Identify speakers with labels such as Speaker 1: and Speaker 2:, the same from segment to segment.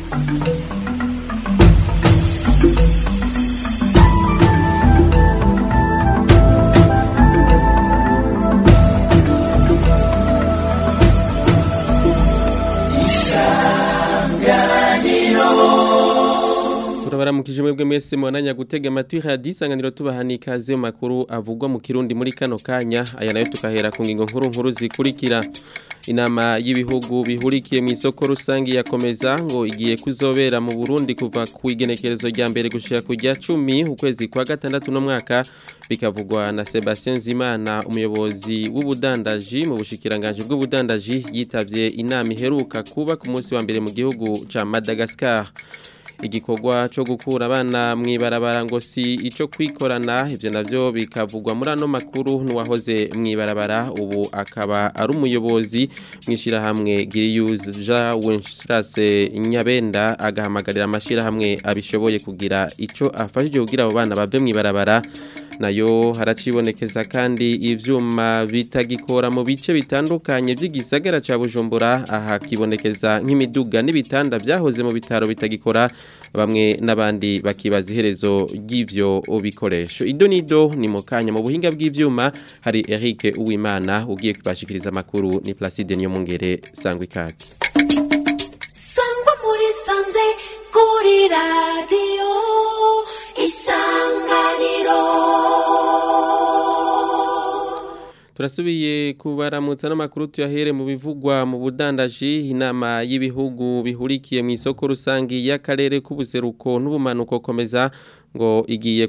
Speaker 1: turabaramukije mwebwe mwese mwananya gutega amatwi radiyo isanganiro tubahana ikaze mu makuru avugwa mu kirundi muri kano kanya aya nayo tukahera ku ngingo nkuru nkuru zikurikira inama y'ibihugu bihurikiye mu isoko rusange yakomeza ngo igiye kuzobera mu Burundi kuva ku igenekerezo rya mbere gushika ku rya 10 ukwezi kwa gatandatu no mwaka bikavugwa na Sebastien Zimana umuyobozi w'ubudandaji mu bushikiranganje bw'ubudandaji yitavye inama iheruka kuba ku munsi wa mbere mu gihugu ca Madagascar igikorwa cyo gukura abana mwibarabara ngo si ico kwikorana ivyo navyo bikavugwa muri ano makuru n'uwahoze mwibarabara ubu akaba ari umuyobozi mwishira hamwe Girius Jean Wenceslas Nyabenda agahamagarira amashira hamwe abishoboye kugira ico afashije kugira abo bana bave mwibarabara nayo haracibonekeza kandi ivyuma bitagikora mu bice bitandukanye by'igisagara ca Bujumbura aha kibonekeza nk'imiduga n'ibitanda byahoze mu bitaro bitagikora bamwe n'abandi bakibaza iherezo ry'ivyo bikoresho ido nido ni mu kanya mu buhinga bw'ivyuma hari Eric Uwimana ugiye kubashikiriza makuru ni Placide Nyomungere sangwa ikaze
Speaker 2: sangwa muri sanze kuri radio isanganiro
Speaker 1: Turasubiye kubaramutsa n'amakuru tuyahere mu bivugwa mu budandaji inama y'ibihugu bihurikiye mu isoko rusangi y'akarere k'ubuseruko n'ubumanuko komeza ngo igiye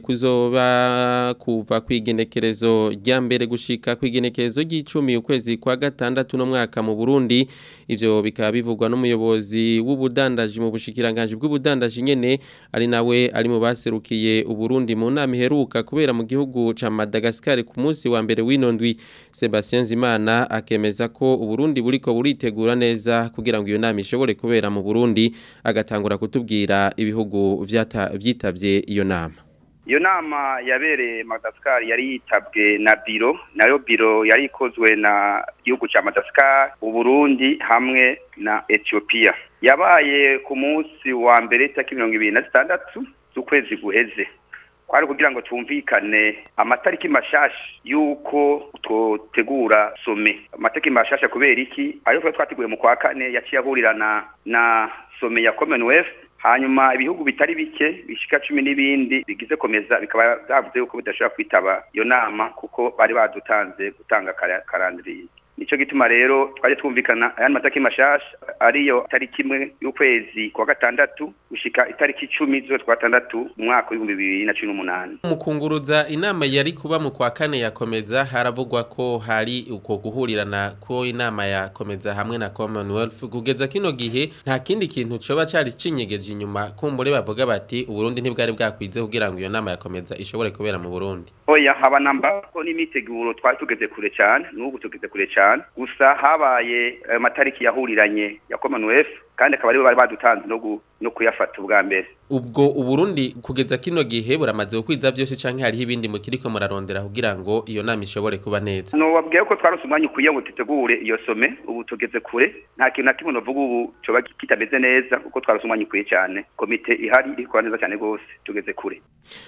Speaker 1: kuzoba kuva kwigenekerezo rya mbere gushika kwigenekerezo ry'icumi ukwezi kwa gatandatu no mwaka mu Burundi ivyo bikaba bivugwa n'umuyobozi w'ubudandaji mu bushikiranganje bw'ubudandaji nyene ari nawe ari mu baserukiye uburundi mu nama iheruka kubera mu gihugu ca Madagascar ku munsi wa mbere w'inondwi Sebastien Zimana akemeza ko uburundi buriko buritegura neza kugira ngo iyo nama ishobore kubera mu Burundi agatangura kutubwira ibihugu vyitavye iyo nama
Speaker 3: iyo nama yabereye Madagascar yari yitabwe na biro nayo biro yari ikozwe na gihugu ca Madagascar uburundi hamwe na Ethiopia yabaye ku munsi wa mbere tariki mirongo ibiri na zitandatu z'ukwezi guheze kwari kugira ngo twumvikane amatariki mashasha yuko twotegura some amatariki mashasha kubera iki ayo twari twateguye mu kwa kane yaciye ahurirana na some ya Commonwealth hanyuma ibihugu bitari bike bishika cumi n'ibindi bigize komeza bikaba byavuze yuko bidashobora kwitaba iyo nama kuko bari badutanze gutanga karandiriye nico gituma rero twaje twumvikana ayandi mataki mashasha ariyo tariki imwe y'ukwezi kwa gatandatu gushika itariki icumi z'ukwezi kwa gatandatu mu mwaka w'ibihumbi bibiri na cumi n'umunani
Speaker 1: mu kunguruza inama yari kuba mu kwa kane yakomeza haravugwa ko hari uko guhurirana ko inama yakomeza hamwe na Commonwealth kugeza kino gihe nta kindi kintu coba cari cinyegeje inyuma kumbure bavuga bati uburundi ntibwari bwakwize kugira ngo iyo nama yakomeza ishobore kubera mu Burundi
Speaker 3: oya haba namba ko n'imiteguro twari tugeze kure cyane n'ubu tugeze kure cyane gusa habaye amatariki yahuriranye ya Commonwealth kandi akaba aribo bari badutanze no no kuyafata ubwa mbere
Speaker 1: ubwo uburundi kugeza kino gihe buramaze gukwiza byose canke hariho ibindi mukiriko murarondera kugira ngo iyo nama ishobore kuba neza
Speaker 3: no wabwiye ko twarose umwanya ukwiye ngo tutegure iyo some ubu tugeze kure nta kintu na kimwe novuga ubu coba kitameze neza kuko twarose umwanya ukwiye cyane komite ihari iri kuba neza cyane rwose tugeze kure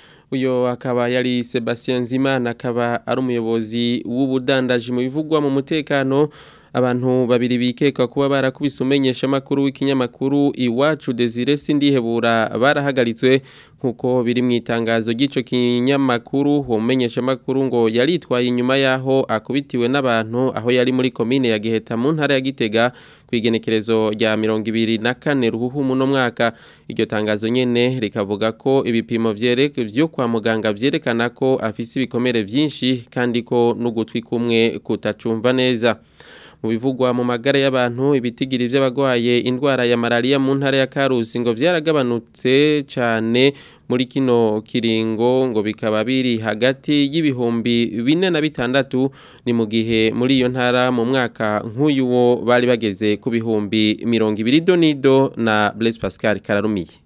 Speaker 1: uyo akaba yari Sebastien Zimana akaba ari umuyobozi w'ubudandaji mu bivugwa mu mutekano abantu babiri bikeka kuba barakubise umenyesha makuru w'ikinyamakuru iwacu Desire Sindihebura barahagaritswe nkuko biri mu itangazo ry'ico kinyamakuru umenyesha makuru ngo yaritwaye inyuma yaho akubitiwe n'abantu aho yari muri komine ya Giheta mu ntara ya Gitega kwigenekerezo rya 2024 ruhuhu muno mwaka iryo tangazo nyene rikavuga ko ibipimo vyereke vyo kwa muganga vyerekana ko afise ibikomere vyinshi kandi ko n'ugutwi kumwe kutacumva neza mu bivugwa mu magara y'abantu ibitigiri by'abagwaye indwara ya malaria mu ntara ya Karusi ngo vyaragabanutse cyane muri kino kiringo ngo bikaba biri hagati y'ibihumbi bine na bitandatu ni mu gihe muri iyo ntara mu mwaka nk'uyu wo bari bageze ku bihumbi mirongo ibiri donido na Blaise Pascal Kararumiye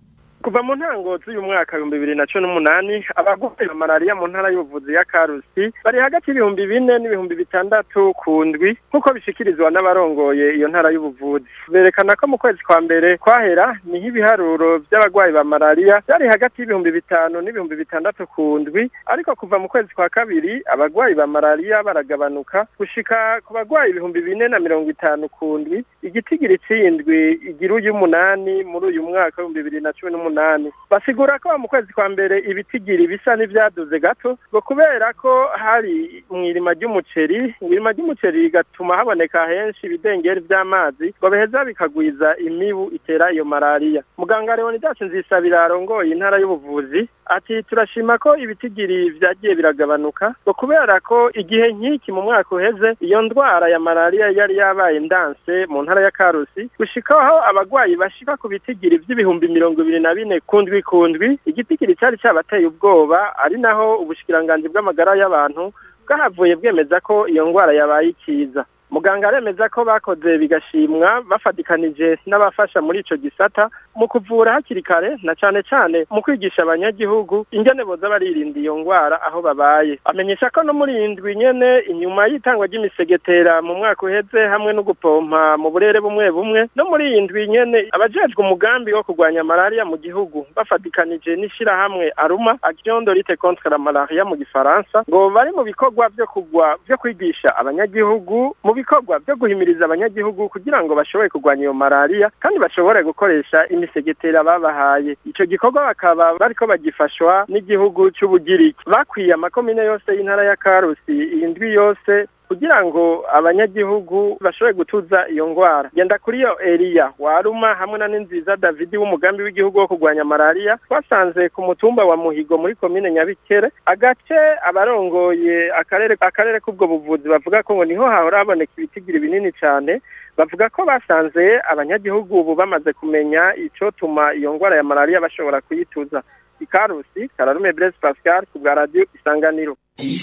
Speaker 4: kuva mu ntango z'uyu mwaka ibihumbi bibiri na cumi n'umunani abagwayi ba malariya mu ntara y'ubuvuzi ya karusi bari hagati y'ibihumbi bine n'ibihumbi bitandatu ku ndwi nk'uko bishikirizwa n'abarongoye iyo ntara y'ubuvuzi berekana ko mu kwezi kwa mbere kwahera niho ibiharuro by'abagwayi ba malariya byari hagati y'ibihumbi bitanu n'ibihumbi bitandatu ku ndwi ariko kuva mu kwezi kwa kabiri abagwayi ba malariya baragabanuka gushika ku bagwayi ibihumbi bine na mirongo itanu ku ndwi igitigiri c'indwi igira uy'umunani muri uyu mwaka w'ibihumbi bibiri na cumi n'umunani basigura ko mu kwezi kwa mbere ibitigiri bisa n'ivyaduze gato ngo kubera ko hari mw'irima ry'umuceri mw'irima ry'umuceri rigatuma haboneka henshi ibidengeri vy'amazi ngo biheza bikagwiza imibu itera iyo malariya muganga leonidas nzisabira arongoye intara y'ubuvuzi ati turashima ko ibitigiri vyagiye biragabanuka ngo kubera ko igihe nk'iki mu mwaka uheze iyo ndwara ya malariya yari yabaye ndanse mu ntara ya karusi gushikaho abagwayi bashika ku bitigiri vy'ibihumbi mirongo ibiri na bine kundwi kundwi igitigiri cari cabateye ubwoba ari naho ubushikiranganji bw'amagara y'abantu bwahavuye bwemeza ko iyo ndwara yabaye ikiza muganga aremeza ko bakoze bigashimwa bafatikanije n'abafasha muri ico gisata mu kuvura hakiri kare na cane cane mu kwigisha abanyagihugu ingene boza baririnda iyo ngwara aho babaye amenyesha ko no muri indwi nyene inyuma y'itangwa ry'imisegetera mu mwaka uheze hamwe no gupompa mu burere bumwe bumwe no muri iyi ndwi nyene abajejwe umugambi wo kurwanya malaria mu gihugu bafatikanije n'ishirahamwe aruma action de lutte contre la malaria mu gifaransa ngo bari mu bikorwa vyo kugwa vyo kwigisha abanyagihugu mu bikorwa byo guhimiriza abanyagihugu kugira ngo bashobore kurwanya iyo malaria kandi bashobore gukoresha imisegetera babahaye ico gikorwa bakaba bariko bagifashwa n'igihugu c'ubugiriki bakwiye amakomine yose y'intara ya karusi iyi ndwi yose kugira ngo abanyagihugu bashobore gutuza iyo ngwara genda kuri iyo Elia waruma hamwe na Ninziza David w'umugambi w'igihugu wo kurwanya malaria twasanze ku mutumba wa Muhigo muri komine Nyabikere agace abarongoye akarere akarere k'ubwo buvuzi bavuga ko ngo niho hahora haboneka ibitigiri binini cyane bavuga ko basanze abanyagihugu ubu bamaze kumenya ico tuma iyo ngwara ya malaria bashobora kuyituza ikarusi kararume Blaise Pascal ku bwa radio isanganiro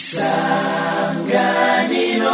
Speaker 5: isanganiro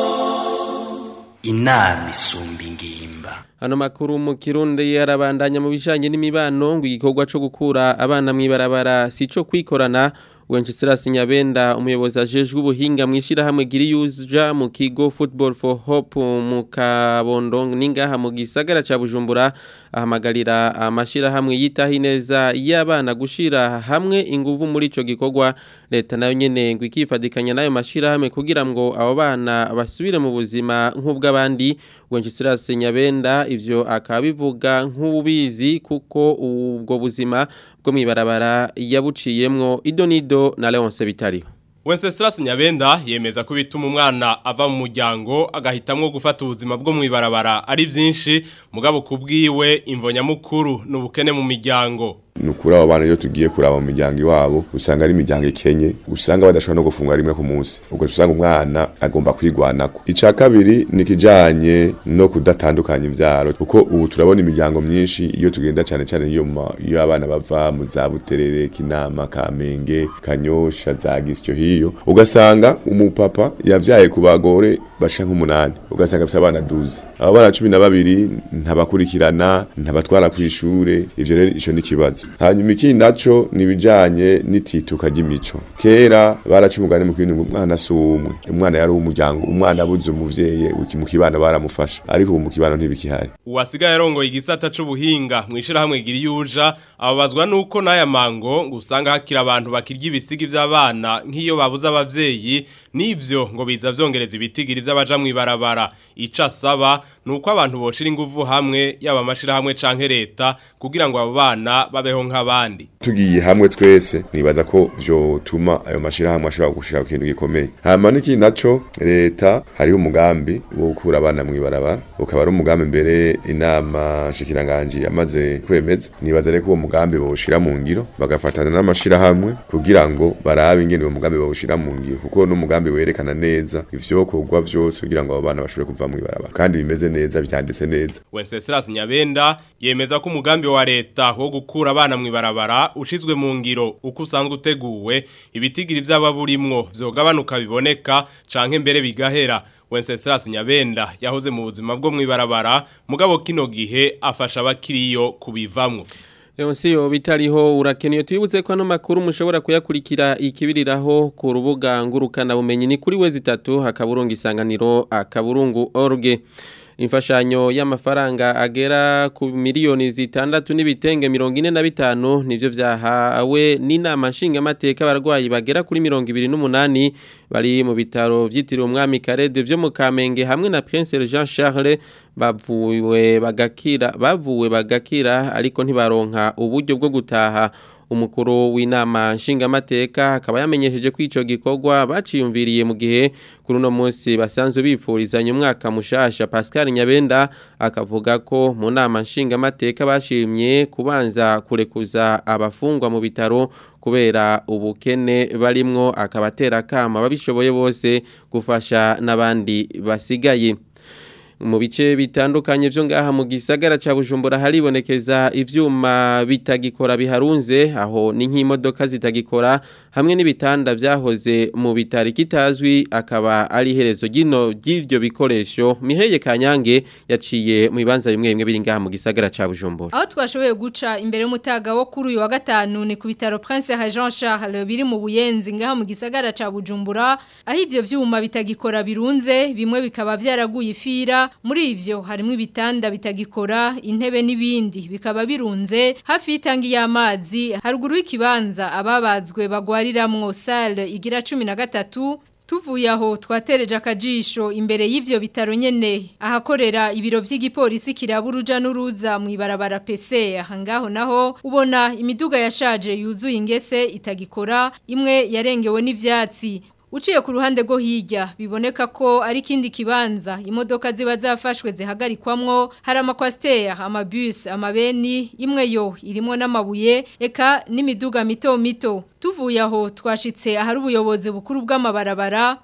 Speaker 5: inama isumba ingimba
Speaker 1: Hano makuru mu kirundi yarabandanya mu bijanye n'imibano ngo igikorwa co gukura abana mwibarabara sico kwikorana Wenceslas Nyabenda umuyobozi ajejwe ubuhinga mwishira hamwe Giriyuja mu kigo Football for Hope mu Kabondo ningaha mu gisagara ca Bujumbura ahamagarira amashira hamwe yitaho ineza y'abana gushira hamwe inguvu muri ico gikorwa leta nayo nyene ngo ikifadikanya nayo mashira hamwe kugira ngo abo bana basubire mu buzima nk'ubw'abandi Wenceslas Nyabenda ivyo akabivuga nk'ubizi kuko ubwo buzima bwo mwibarabara yabuciyemwo idonido na Leonce Bitariho
Speaker 6: Wenceslas Nyabenda yemeza ko bituma umwana ava mu muryango agahitamwo gufata ubuzima bwo mwibarabara ari byinshi mugabo kubwiwe imvonyamukuru n'ubukene mu miryango
Speaker 7: nukuri abo bana iyo tugiye kuraba mu miryango iwabo usanga ari imiryango ikenye usanga badashobora no gufungura rimwe ku munsi ubwo usanga umwana agomba kwigwanako ica kabiri ni kijanye no kudatandukanya ivyaro kuko ubu turabona imiryango myinshi iyo tugenda cyane cyane iyo iyo abana bava mu za buterere kinama kamenge kanyosha za gisyo hiyo ugasanga umupapa yavyaye ku bagore basha nk'umunani ugasanga afite abana duzi abo bana cumi na babiri ntabakurikirana ntabatwara kw'ishure ivyo rero ico ni kibazo hanyuma ikindi naco nibijanye n'itituka ry'imico kera baraca umugani mu kintu umwana si umwe umwana yari umuryango umwana abuze umuvyeyi mu kibano baramufasha ariko ubu mu kibano ntibikihari
Speaker 6: uwasigaye arongoye igisata c'ubuhinga mwishira hamwe giriyuja ababazwa nuko n'aya mango ngo usanga hakira abantu bakirya ibisigi vy'abana nk'iyo babuze abavyeyi nivyo ngo biza vyongereza ibitigiri vy'abaja mwibarabara ica asaba nuko abantu boshira inguvu hamwe yaba amashira hamwe canke leta kugira ngo abo bana babeho nk'abandi
Speaker 7: tugiye hamwe twese nibaza ko vyotuma ayo mashira hamwe ashobora gushika ku kintu gikomeye hama n'ikindi naco leta hariho umugambi wo gukura abana mwibarabara ukaba ari umugambi mbere inama shikiranganji yamaze kwemeza nibaza reko uwo mugambi bawushira mu ngiro bagafatana n'amashira hamwe kugira ngo barabe ingene uwo mugambi bawushira mu ngiro kuko n'umugambi werekana neza ivyokorwa vyose kugira ngo abo bana bashobore kuva mwibarabara kandi bimeze neza byanditse neza
Speaker 6: Wenceslas Nyabenda yemeza ko umugambi wa leta wo gukura abana mwibarabara ushizwe mu ngiro uko usanzwe uteguwe ibitigiri vy'aba burimwo vyogabanuka biboneka canke mbere bigahera Wenceslas Nyabenda yahoze mu buzima bwo mwibarabara mugabo kino gihe afasha abakiriyo kubivamwo
Speaker 1: Leonsi yo bitariho urakeneye tubibutse ko ano makuru mushobora kuyakurikira ikibiriraho ku rubuga ngurukana bumenyi ni kuri wezi 3 hakaburungu isanganiro akaburungu org imfashanyo y'amafaranga agera ku miliyoni zitandatu n'ibitenge mirongo ine na bitanu nivyo vyahawe n'inama nshingamateka abarwayi bagera kuri mirongo ibiri n'umunani bari mu bitaro vyitiriwe umwami Karede vyo mu Kamenge hamwe na Prince Jean Charles bavuwe bagakira bavuwe bagakira ariko ntibaronka uburyo bwo gutaha umukuru w'inama nshingamateka akaba yamenyesheje ko ico gikorwa baciyumviriye mu gihe kuri uno munsi basanzwe bifurizanya umwaka mushasha Pascal Nyabenda akavuga ko mu nama nshingamateka bashimye kubanza kurekuza abafungwa mu bitaro kubera ubukene barimwo akabatera kama babishoboye bose gufasha n'abandi basigaye mu bice bitandukanye byo ngaha mu gisagara ca Bujumbura haribonekeza ivyuma bitagikora biharunze aho ni nk'imodoka zitagikora hamwe n'ibitanda vyahoze mu bitari kitazwi akaba ari herezo gino ry'ivyo bikoresho Miheye Kanyange yaciye mu bibanza bimwe bimwe biri ngaha mu gisagara ca Bujumbura
Speaker 8: aho twashoboye guca imbere y'umutaga wo kuri uyu wa gatanu ni ku bitaro Prince Jean Charles biri mu buyenzi ngaha mu gisagara ca Bujumbura aho ivyo vyuma bitagikora birunze bimwe bikaba vyaraguye ifira muri ivyo harimo ibitanda bitagikora intebe n'ibindi bikaba birunze hafi y'itangi y'amazi haruguru y'ikibanza ababazwe bagwariramwo salle igira 13 Tuvuye aho twatereje akajisho imbere y'ivyo bitaro nyene ahakorera ibiro vy'igipolisi kiraburuja n'uruza mu ibarabara PC ahangaho naho ubona imiduga yashaje yuzuye ingese itagikora imwe yarengewe n'ivyatsi Uciye ku ruhande go hirya biboneka ko ari kindi kibanza imodoka ziba zafashwe zihagarikwamwo hari amakwasiteri amabus amabeni imwe yo irimo n'amabuye eka n'imiduga mito mito tuvuye aho twashitse ahari ubuyobozi bukuru bw'amabarabara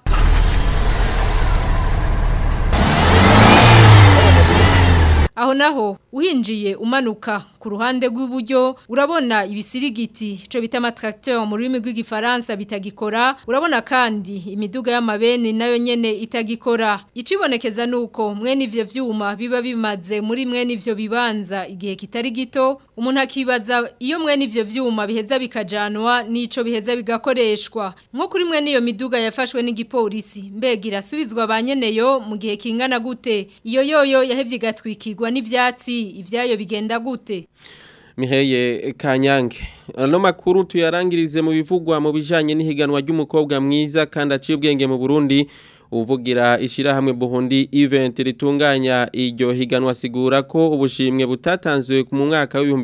Speaker 8: Aho naho uhinjiye umanuka ku ruhande rw'iburyo urabona ibisirigiti cyo bita amatracteur mu rurimi rw'igifaransa bitagikora urabona kandi imiduga y'amabeni nayo nyene itagikora icibonekeza nuko mwene ivyo vyuma biba bimaze muri mwene ivyo bibanza igihe kitari gito umuntu akibaza iyo mwene ivyo vyuma biheza bikajanwa nico biheza bigakoreshwa nko kuri mwene iyo miduga yafashwe n'igipolisi mbega irasubizwa banyeneyo mu gihe kingana gute iyo yoyo yahevye igatwikirwa n'ivyatsi ivyayo bigenda gute
Speaker 1: Miheye Kanyange ano makuru tuyarangirize mu bivugwa mu bijanye n'ihiganwa ry'umukobwa mwiza kandi aciye ubwenge mu Burundi uvugira ishirahamwe Burundi event ritunganya iryo higanwa sigura ko ubushimwe butatanzwe mu mwaka wa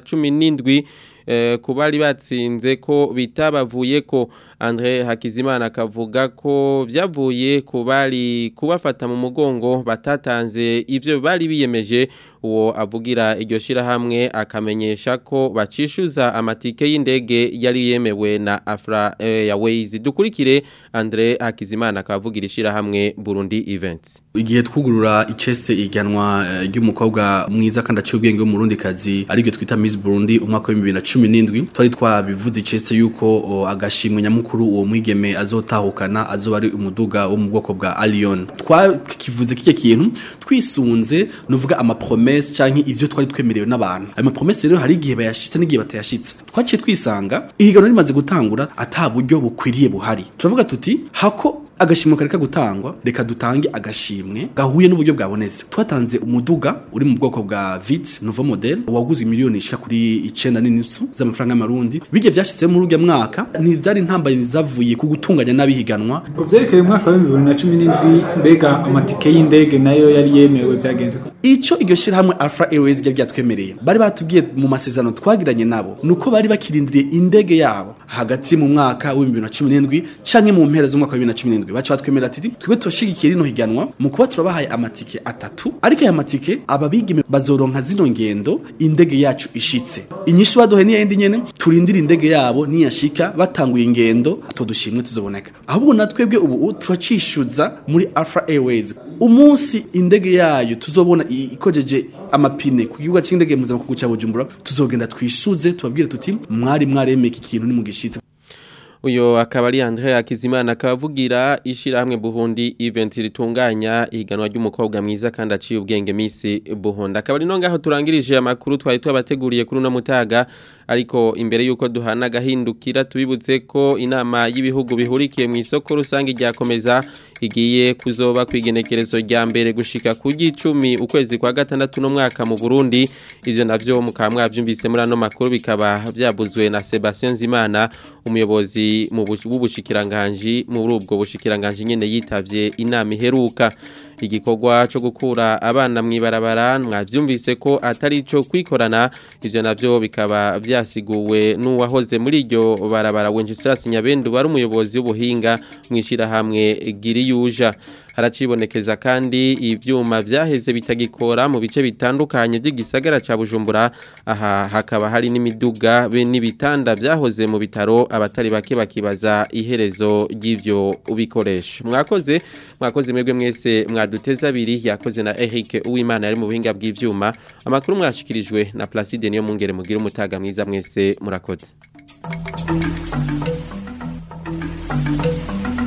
Speaker 1: 2017 eh, kubari batsinze ko bitabavuye ko Andre Hakizimana akavuga ko vyavuye kubari kubafata mu mugongo batatanze ivyo bari biyemeje uwo avugira iryo shirahamwe akamenyesha ko bacishuza amatike y'indege yari yemewe na Afra Airways dukurikire Andre Hakizimana akavugira ishirahamwe Burundi Events
Speaker 9: igihe twugurura icese iganwa ry'umukobwa mwiza kandi aciye ubwenge w'umurundi kazi aribyo twita Miss Burundi umwaka wa 2017 twari twabivuze icese yuko agashimwe nyamukuru uwo mwigeme azotahukana azoba ari umuduga wo mu bwoko bwa Allion twakivuze kike kintu twisunze nuvuga ama promesse canke ivyo twari twemerewe n'abantu ayo ma promesse rero hari igihe bayashitse n'igihe batayashitse twaciye twisanga ihiganwa rimaze gutangura ata buryo bukwiriye buhari turavuga tuti hako agashimwe kareka gutangwa reka dutange agashimwe gahuye n'uburyo bwabonetse twatanze umuduga uri mu bwoko bwa Vitz Nouveau Model waguze miliyoni ishika kuri 9 n'inusu z'amafaranga y'amarundi bige vyashitse muri urya mwaka ntivyari ntambaye zavuye ku gutunganya n'abihiganwa
Speaker 10: ngo vyerekeye umwaka wa 2017 mbega amatike y'indege nayo yari yemewe vyagenze
Speaker 9: Ico iryo shirahamwe Alpha Airways ryari ryatwemereye bari batubwiye mu masezerano twagiranye nabo nuko bari bakirindiriye indege yabo hagati mu mwaka wa 2017 canke mu mpera z'umwaka wa 2017 bacha batwemera ati twebwe turashigikiye rino higanwa mu kuba turabahaye amatike atatu ariko aya matike ababigime bazoronka zino ngendo indege yacu ishitse inyishu baduhe ni yindi nyene turindira indege yabo niyashika batanguye ingendo atodushimwe tuzoboneka ahubwo natwebwe ubu turacishuza muri Alpha Airways umunsi indege yayo tuzobona ikojeje amapine ku kibuga cy'indege mpuzamakungu cya Bujumbura tuzogenda twishuze tubabwire tuti mwari mwaremeka ikintu ni mu gishitse
Speaker 1: uyo akaba ari Andre Akizimana akavugira ishirahamwe Burundi event ritunganya iganwa ry'umukobwa mwiza kandi aciye ubwenge misi Burundi akaba ari no ngaho turangirije amakuru twari twabateguriye kuri no mutaga ariko imbere yuko duhana gahindukira tubibutse ko inama y'ibihugu bihurikiye mu isoko rusange ryakomeza igiye kuzoba kwigenekerezo rya mbere gushika ku gicumi ukwezi kwa gatandatu no mwaka mu Burundi ivyo navyo mukaba mwavyumvise muri ano makuru bikaba vyabuzwe na Sebastien Zimana umuyobozi mu bushikiranganje muri ubwo bushikiranganje nyene yitavye inama iheruka igikorwa cyo gukura abana mwibarabara mwavyumvise ko atari cyo kwikorana ivyo navyo bikaba vyasiguwe n'uwahoze muri iryo barabara Wenceslas Nyabendu bari umuyobozi w'ubuhinga mwishira hamwe Giriyuja haracibonekeza kandi ivyuma vyaheze bitagikora mu bice bitandukanye by'igisagara ca Bujumbura aha hakaba hari n'imiduga be n'ibitanda vyahoze mu bitaro abatari bake bakibaza iherezo ry'ivyo ubikoresha mwakoze mwakoze mwebwe mwese mwaduteza abiri yakoze na Eric Uwimana yari mu buhinga bw'ivyuma amakuru mwashikirijwe na Placide niyo mungere mugira umutaga mwiza mwese murakoze